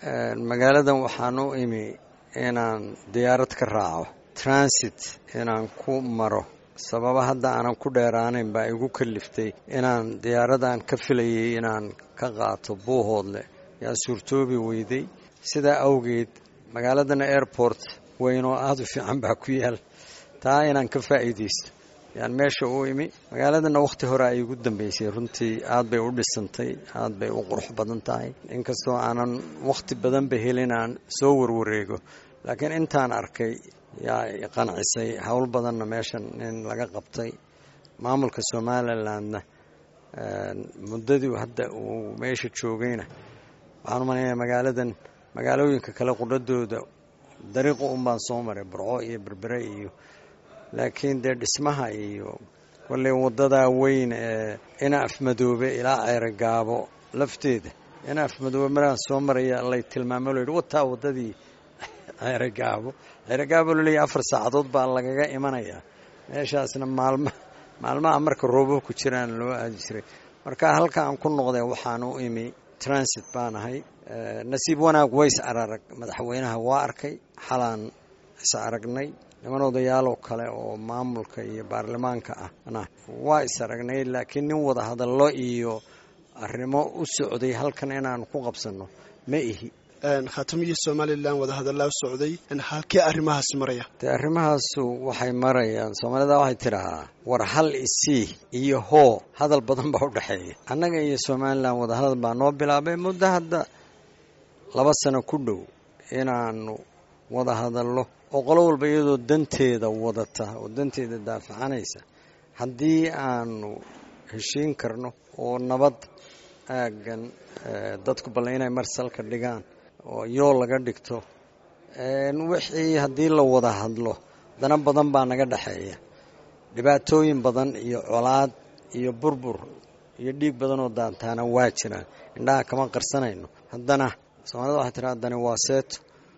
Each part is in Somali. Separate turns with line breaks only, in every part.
magaaladan waxaan u imi inaan diyaarad ka raaco transit inaan ku maro sababa hadda aanan ku dheeraanayn baa igu kaliftay inaan diyaaradan ka filayay inaan ka qaato buuhoodle yaa suurtoobi weyday sidaa awgeed magaaladana airport weyn oo aada u fiican baa ku yaal taa inaan ka faa'iidaysto yaan meesha u imi magaaladana wakhti hore ay igu dambeysay runtii aad bay u dhisantay aad bay u qurux badan tahay inkastoo aanan wakhti badanba helin aan soo warwareego laakiin intaan arkay yaa qancisay howl badanna meeshan in laga qabtay maamulka somalilandna muddadii hadda uu meesha joogayna waxaan u malaynaya magaaladan magaalooyinka kale qudhadooda dariiqa un baan soo maray burco iyo berbere iyo laakiin dee dhismaha iyo kolley waddadaa weyn ee ina afmadoobe ilaa ceerogaabo lafteeda ina afmadoobe maraan soo maraya lay tilmaamo lo yidhi wataa waddadii ceerogaabo ceerogaabo laleeyahy afar saacadood baa lagaga imanayaa meeshaasna maalma maalmaha marka roobab ku jiraan loo aadi jiray marka halka aan ku noqday waxaan u imi transit baan ahay nasiib wanaag ways ararag madaxweynaha waa arkay xalaan is aragnay niman odayaaloo kale oo maamulka iyo baarlamaanka ahna waa is aragnay laakiin nin wada hadallo iyo arrimo u socday halkan inaan ku qabsanno ma ihi
khaatamiyo somalilan wada hadallaa u socday halkee arrimahaas maraya
dee arrimahaasu waxay marayaan soomaalida waxay tidhahaa war hal isii iyo hoo hadal badan baa u dhexeeya annaga iyo somalilan wada hadal baa noo bilaabay muddo hadda laba sano ku dhow inaanu wada hadallo oo qolo walba iyadoo danteeda wadata oo danteeda daafacanaysa haddii aanu heshiin karno oo nabad aaggan dadku balle inay marsalka dhigaan oo yool laga dhigto wixii haddii la wada hadlo dana badan baa naga dhexeeya dhibaatooyin badan iyo colaad iyo burbur iyo dhiig badan oo daantaana waa jiraan indhaha kama qarsanayno haddana soomaalida waxay tiraa haddani waa seeto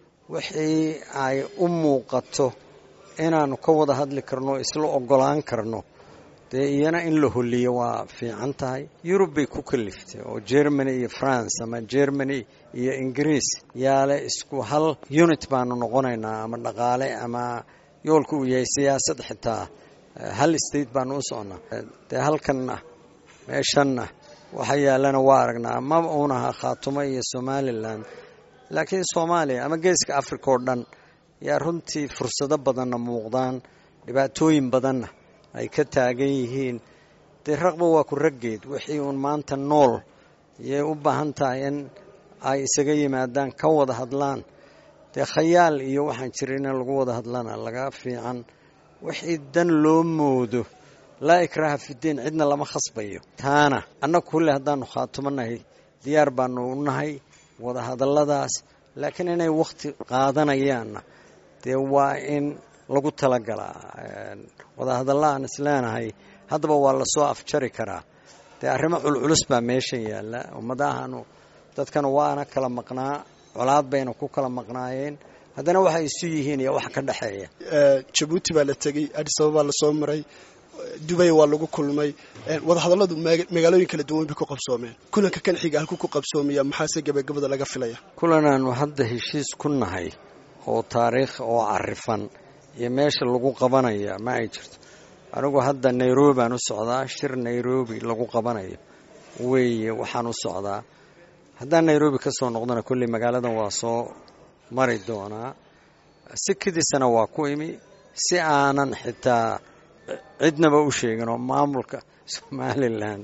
wixii ay u muuqato inaanu ka wada hadli karno isla ogolaan karno dee iyana in la holiyo waa fiican tahay yurub bay ku kaliftay oo germany iyo france ama germany iyo ingiriis yaale isku hal unit baanu noqonaynaa ama dhaqaale ama yoolka uu yahay siyaasad xitaa hal state baanu u socnaa dee halkanna meeshanna waxa yaalana waa aragnaa ma uunaha khaatumo iyo somalilan laakiin soomaaliya ama geeska africa oo dhan yaa runtii fursado badanna muuqdaan dhibaatooyin badanna ay ka taagan yihiin dee raqba waa ku raggeed wixii uun maanta nool yay u baahan tahay in ay isaga yimaadaan ka wada hadlaan dee khayaal iyo waxaan jirin in lagu wada hadlana laga fiican wixii dan loo moodo laa ikraaha fidiin cidna lama khasbayo taana annagu kulle haddaanu khaatumo nahay diyaar baanu u nahay wada hadalladaas laakiin inay wakhti qaadanayaanna dee waa in lagu talagalaa wadahadalla aan isleenahay haddaba waa lasoo afjari karaa dee arrimo culculus baa meeshan yaalla ummadahaanu dadkana waana kala maqnaa colaad bayna ku kala maqnaayeen haddana waxay isu yihiin iyo wax ka dhexeeya
jabuuti baa la tegey adis ababaa lasoo maray dubay waa lagu kulmay wadahadalladu magaalooyin kala duwan bay ku qabsoomeen kulanka kan xiga halku ku qabsoomiya maxaase gabagabada laga filaya
kulanaanu hadda heshiis ku nahay oo taariikh oo carifan iyo meesha lagu qabanaya ma ay jirto anigu hadda nairobi baan u socdaa shir nairobi lagu qabanayo weeye waxaan u socdaa haddaan nairobi ka soo noqdona kolley magaaladan waa soo mari doonaa si kadiisana waa ku imi si aanan xitaa cidnaba u sheegin oo maamulka somalilan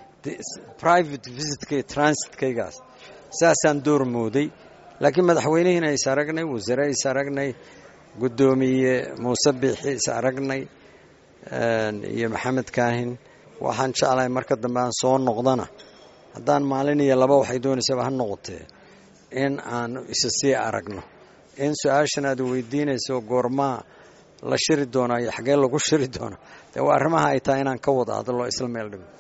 private visitkay transitkaygaas saasaan door mooday laakiin madaxweynihiina is aragnay wasiire is aragnay guddoomiye muuse biixi is aragnay iyo maxamed kaahin waxaan jeclahay marka dambe aan soo noqdana haddaan maalin iyo laba waxay doonaysaba ha noqotee in aan isa sii aragno in su-aashan aad weydiinayso goormaa la shiri doonaa iyo xagee lagu shiri doona dee waa arrimaha ay tahay inaan ka wada hadlo isla meel dhigo